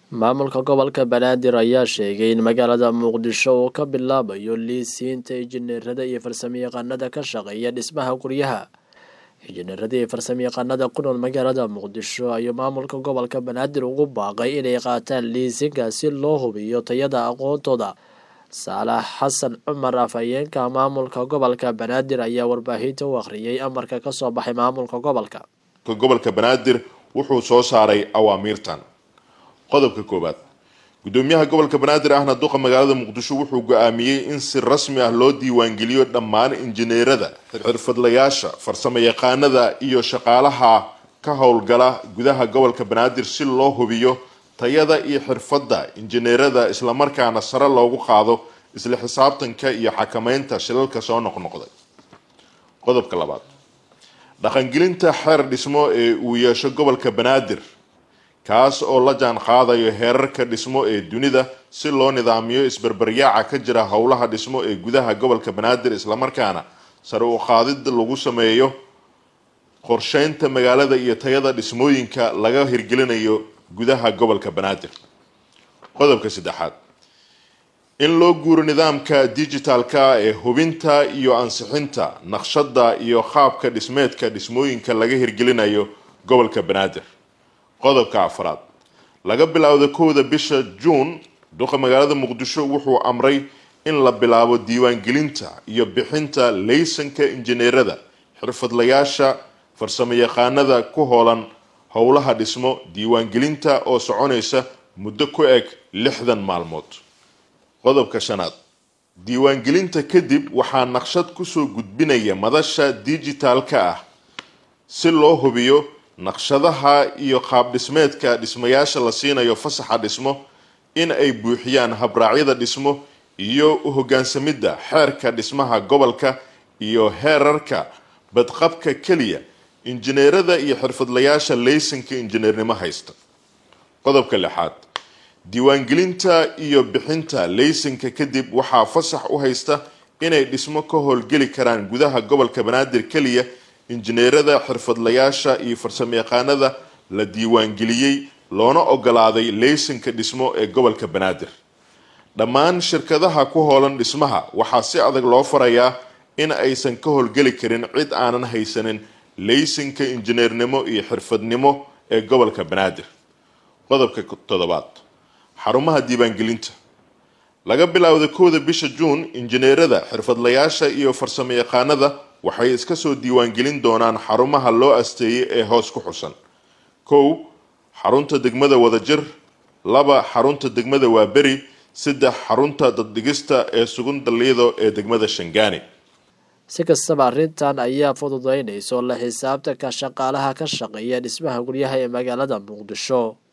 maamulka gobolka banaadir ayaa sheegay in magaalada muqdisho uu ka bilaabayo liisiinta injineerada iyo farsamayaqaanada ka shaqeeya dhismaha guryaha injineerada iyo farsamayaqaanada ku nool magaalada muqdisho ayuu maamulka gobolka banaadir ugu baaqay inay qaataan liisinka si loo hubiyo tayada aqoontooda saalax xasan cumar afhayeenka maamulka gobolka banaadir ayaa warbaahinta u akhriyay amarka kasoo baxay maamulka gobolka gobolka banaadir wuxuu soo saaray awaamiirtan qodobka koowaad gudoomiyaha gobolka banaadir ahna duqa magaalada muqdisho wuxuu go-aamiyey in si rasmi ah loo diiwaangeliyo dhammaan injineerada xirfadlayaasha farsamo yaqaanada iyo shaqaalaha ka howlgala gudaha gobolka banaadir si loo hubiyo tayada iyo xirfadda injineerada islamarkaana sare loogu qaado isla xisaabtanka iyo xakameynta shilalka soo noqnoqday qodobka labaad dhaqangelinta xeer dhismo ee uu yeesho gobolka banaadir kaas oo la jaan qaadayo heerarka dhismo ee dunida si loo nidaamiyo isberberyaaca ka jira howlaha dhismo ee gudaha gobolka banaadir islamarkaana sare u qaadid lagu sameeyo qorsheynta magaalada iyo tayada dhismooyinka laga hirgelinayo gudaha gobolka banaadir qodobka saddexaad in loo guuro nidaamka digitalka ee hubinta iyo ansixinta naqshada iyo qaabka dhismeedka dhismooyinka laga hirgelinayo gobolka banaadir qodobka afraad laga bilowda kowda bisha juun duqa magaalada muqdisho wuxuu amray in la bilaabo diiwaangelinta iyo bixinta laysanka injineerada xirfadlayaasha farsamo yaqaanada ku hoolan howlaha dhismo diiwaangelinta oo soconaysa muddo ku eg lixdan maalmood qodobka shanaad diiwaangelinta kadib waxaa naqshad kusoo gudbinaya madasha digitalka ah si loo hubiyo naqshadaha iyo qaab dhismeedka dhismayaasha la siinayo fasaxa dhismo in ay buuxiyaan habraacyada dhismo iyo u hogaansamidda xeerka dhismaha gobolka iyo heerarka badqabka keliya injineerada iyo xirfadlayaasha laysanka injineernimo haysta qodobka lixaad diiwaangelinta iyo bixinta laysanka kadib waxaa fasax u haysta inay dhismo ka howlgeli karaan gudaha gobolka banaadir keliya injineerada xirfadlayaasha iyo farsamayaqaanada la diiwaangeliyey loona ogolaaday laysanka dhismo ee gobolka banaadir dhammaan shirkadaha ku hoolan dhismaha waxaa si adag loo farayaa in aysan ka howlgeli karin cid aanan haysanin laysanka injineernimo iyo xirfadnimo ee gobolka banaadir qodobka toddobaad xarumaha diiwaangelinta laga bilowda kowda bisha juun injineerada xirfadlayaasha iyo farsamo yaqaanada waxay iska soo diiwaangelin doonaan xarumaha loo asteeyay ee hoos ku xusan kow xarunta degmada wadajir laba xarunta degmada waaberi saddex xarunta daddhigista ee sugun daliido ee degmada shangaani si kastaba arrintan ayaa fududeynayso la xisaabtanka shaqaalaha ka shaqeeya dhismaha guryaha ee magaalada muqdisho